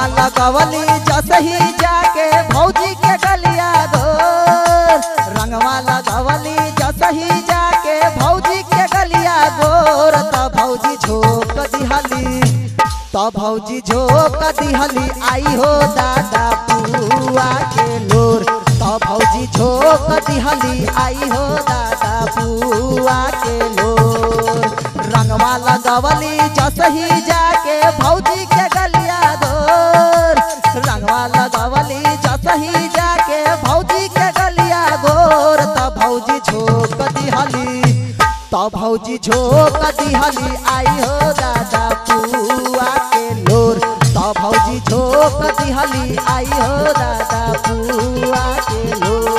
लगवली जसही जाके भौजी के गलिया गोर रंगवा लगवली जसही जाके भौजी के गलिया गोर त भौजी झोक दिहली त भौजी झोक दिहली आई हो दादा पुआ के लोर त भौजी झोक दिहली आई हो दादा पुआ के लोर रंगवा लगवली जसही जाके भौजी के गलिया गोर रंगवा लगवली जसही जाके भौजी के गलिया गोर त भौजी झोक दिहली त भौजी झोक दिहली आई हो दादा पुआ के लोर त भौजी झोक दिहली आई हो दादा पुआ के लोर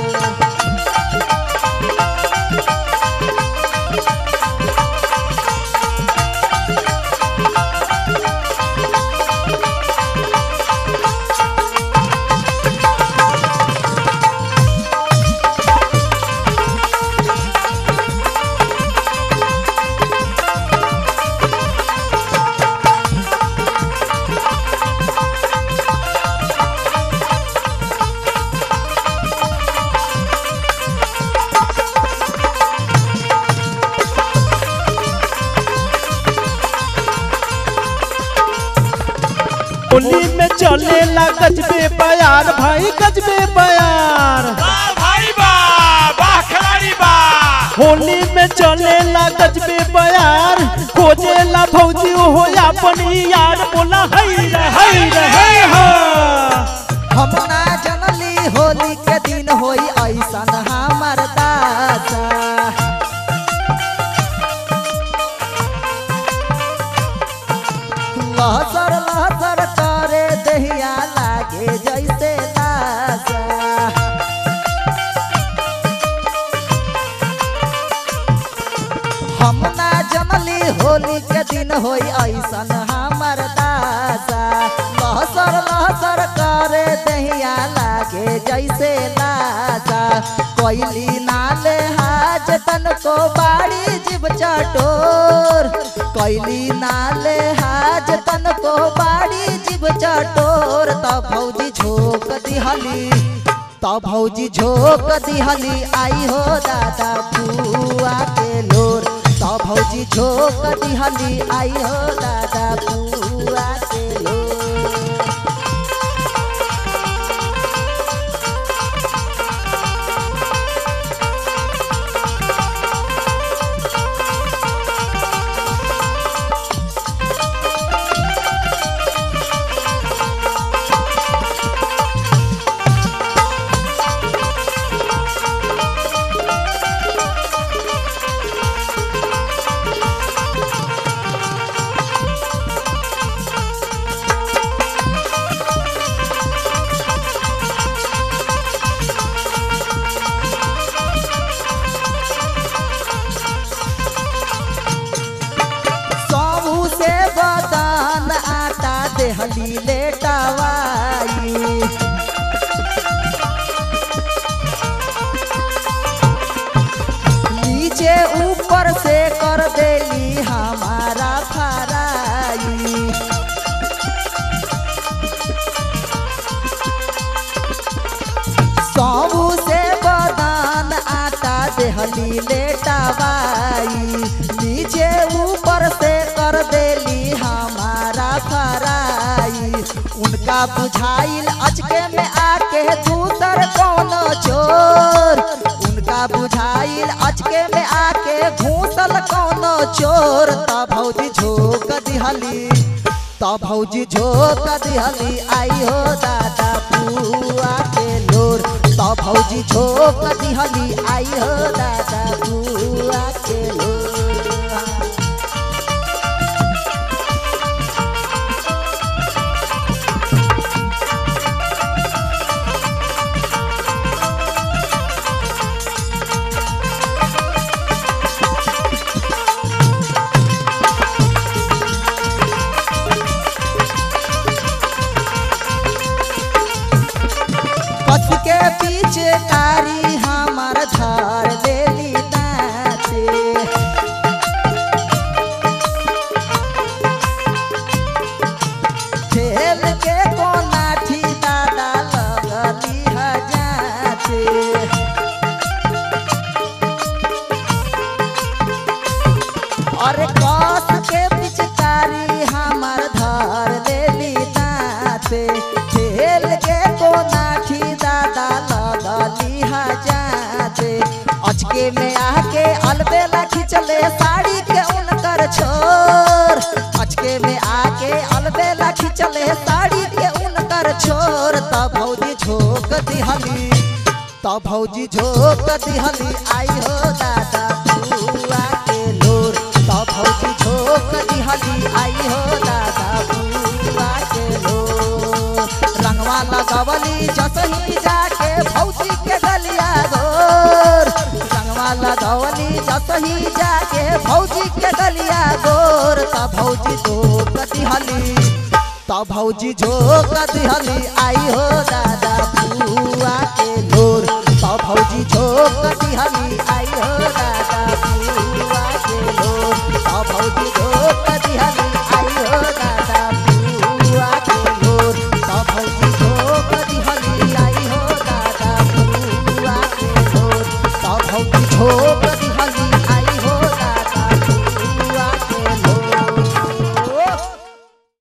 होली में चलेला गजबे बयार भाई गजबे बयार वाह भाई वाह वाह खिलाड़ी वाह होली में चलेला गजबे बयार खोजेला भौजी हो अपन यार बोला हई रे हई रे हई हा हम ना जनली होली के दिन होई ऐसन हमर दासा लहसर लहसर करे दहिया लागे जैसे दासा हम ना जनली होली के दिन होई ऐसन हमर दासा लहसर लहसर करे दहिया लागे जैसे लासा कोयली नाले हाज तन को बाड़ी जीव चटोर कोयली नाले हाज तन को बाड़ी जीव चटोर त भौजी झोक दिहली त भौजी झोक दिहली आई हो दादा पुआ के लोर त भौजी झोक दिहली आई हो दादा पुआ के लोर सबू से बदन आटा देहली लेटवाई नीचे ऊपर से कर देली हमारा फराई सबू से बदन आटा देहली लेटवाई नीचे ऊपर से कर देली हमारा फराई उनका बुझाइल अचके में आके दूसर कौन चोर उनका बुझाइल अचके में आके घूसल कौन चोर त भौजी झोक दिहली त भौजी झोक दिहली आई हो दादा पुआ के लोर त भौजी झोक दिहली आई हो दादा पुआ के लोर कस के पीछे कारी हमार धार लेली दाते खेल के अचके में आके अलबेला खिंचले साड़ी के उनकर छोर अचके में आके अलबेला खिंचले साड़ी के उनकर छोर तब भौजी झोंक दिहली तब भौजी झोंक दिहली आई हो दादा बुआ के लोर तब भौजी झोंक दिहली आई हो दादा बुआ के लोर रंगवा लगवली जसही जाके भौजी के गलिया गोर रंगवा लगवली जसही जाके भौजी के गलिया गोर तब भौजी झोंक दिहली तब भौजी झोंक दिहली आई हो दादा बुआ के लोर तब भौजी झोंक दिहली आई हो दादा